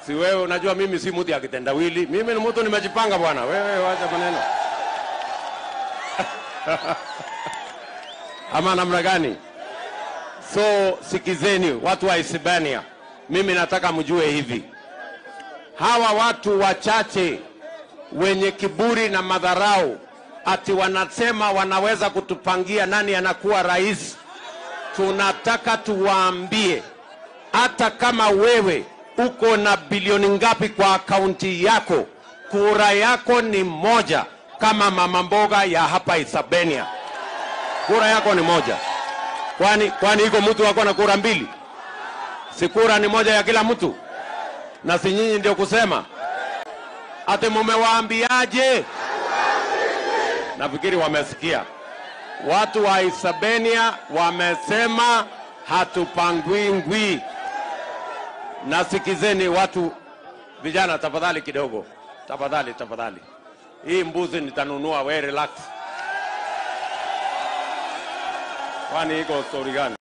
Si wewe unajua mimi si mtu ya kitendawili, mimi ni mtu nimejipanga bwana. Wewe wacha maneno ama namna gani? So sikizeni watu wa Hispania, mimi nataka mjue hivi, hawa watu wachache wenye kiburi na madharau ati wanasema wanaweza kutupangia nani anakuwa rais. Tunataka tuwaambie, hata kama wewe uko na bilioni ngapi kwa akaunti yako, kura yako ni moja, kama mama mboga ya hapa Isabenia, kura yako ni moja. Kwani kwani iko mtu ako na kura mbili? Si kura ni moja ya kila mtu? Na si nyinyi ndio kusema ati mumewaambiaje? Nafikiri wamesikia. Watu wa Isabenia wamesema hatupangwi ngwi. Na sikizeni watu vijana, tafadhali kidogo, tafadhali, tafadhali. Hii mbuzi nitanunua, we relax. Kwani iko stori gani?